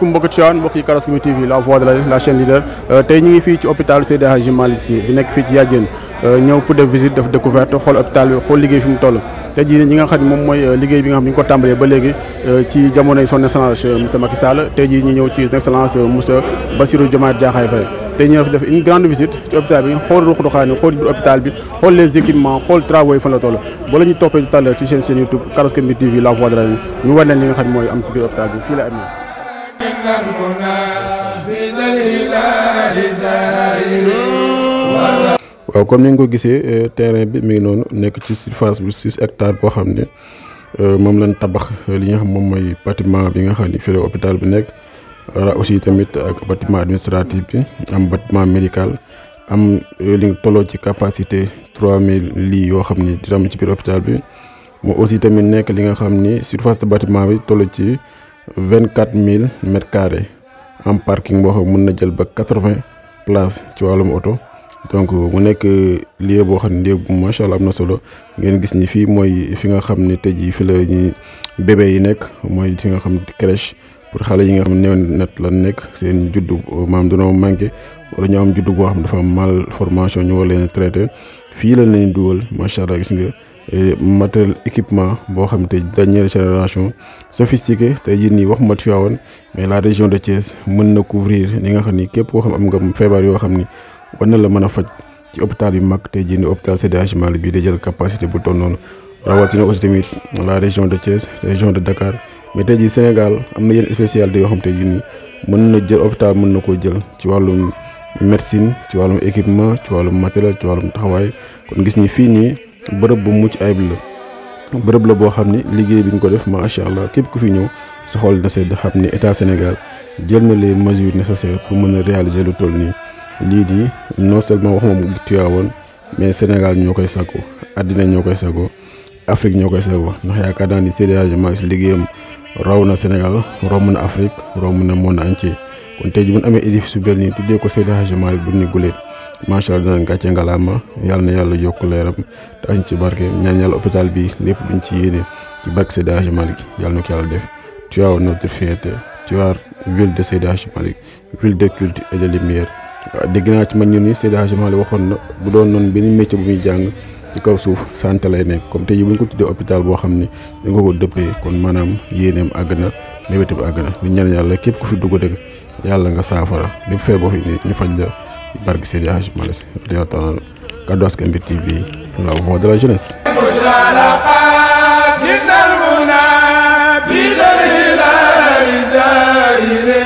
asalaamaaleykum mbokki Tivaouane mbokki Karass Community TV la voix de la la chaîne leader tey ñu ngi fii ci hôpital Seydi Hadji Malick Sy bi nekk fii ci Yadiène ñëw pour def visite def découverte xool hôpital bi xool liggéey fi mu toll tey jii ñi nga xam ne moom mooy liggéey bi nga xam ne ñu ko tàmbalee ba léegi ci jamonoy son excellence monsieur Macky Sall tey jii ñu ñëw ci excellence monsieur Bassirou Diomaye Diakhar Faye tey ñu def une grande visite ci hôpital bi xool ruq-ruqaan yi xool biir hôpital bi xool les équipements xool travaux yi fan la toll boo la ñu toppee tout à l'heure ci chaîne chaîne YouTube Karass Community TV la voix de la ñu war leen li nga xam ne mooy am ci biir hôpital bi fii la amee waaw comme ni nga ko gisee terrain bi mi ngi noonu nekk ci surface bu six hectares boo xam ne moom lañ tabax li nga xam moom mooy bâtiment bi nga xam ne fii la hôpital bi nekk wala aussi tamit ak bâtiment administratif bi am bâtiment médical am li nga tolloo ci capacité trois mille lits yoo xam ni dina am ci biir hôpital bi moo aussi tamit nekk li nga xam ni surface de bâtiment bi toll ci vingt quatre mille mètres carrés am parking boo xam mën na jël ba quatre vingt places ci wàllum oto. donc mu nekk lieu boo xam ne lieu bu macha allah am na solo ngeen gis ni fii mooy fi nga xam ne tey jii fi la ñuy bébé yi nekk mooy fi nga xam ne crèche pour xale yi nga xam ne néew net la nekk seen juddu maam dañoo manqué wala ñu am juddu boo xam ne dafa am malformation ñu war leen traité fii la leen dugal macha allah gis nga matériel équipement boo xam te dernière génération sophistiqué tey jii nii waxuma Tivaouane mais la région de Thiès mën na couvrir li nga xam ni képp koo xam am nga feebar yoo xam ni. war na la mën a faj ci hôpital yu mag tey jii nii hôpital Seydi Hadji Malick bii day jël capacité bu toll noonu rawatina aussi tamit la région de Thiès région de Dakar mais tey jii Sénégal am na yenn spécialité yoo xam tey jii nii mën na jël hôpital mën na koo jël ci wàllum médecine ci wàllum équipement ci wàllum matériel ci wàllum taxawaay kon gis ni fii nii bërëb bu mucc ayib la bërëb la boo xam ni liggéey bi ñu ko def macha allah képp ku fi ñëw sa xol na sedd xam ni état Sénégal jël na les mesures nécessaires pour mën a réaliser lu toll nii. lii di non seulement waxuma mu Tivaouane mais Sénégal ñoo koy sagoo àddina ñoo koy sagoo Afrique ñoo koy sagoo ndax yaakaar naa ni Seydi Hadji Malick Sy liggéeyam raw na Sénégal romb na Afrique romb na monde entier kon tey ji bu ñu amee édifice su bel nii tuddee ko Seydi Hadji Malick du ni guleet macha allah dinañ gàcce ngalaama yàlla na yàlla yokk leeram te añ ci barke ñaan yàlla hôpital bi lépp luñ ci yéene ci barke Seydi Hadji Malick yàlla na ko yàlla def Tivaouane notre fierté Tivaouane ville de Seydi Hadji Malick ville de culte et de lumière waaw dégg naa ci man ñu ni Seydi Hadji Malick waxoon na bu doon noonu benn métier bu muy jàng ci kaw suuf santé lay nekk comme tey jii bu ñu ko tuddee hôpital boo xam ni dañ ko ko dëppee kon maanaam yéeneem àgg na mébétam àgg na di ñaan yàlla képp ku fi dugg dëgg yàlla nga saafara bépp feebar boo fi indi ñu faj la barke Seydi Hadji Malick Sy radiyallaahu taala Kaddu Askan Wi TV la voix de la jeunesse. بذل الهلال دائرين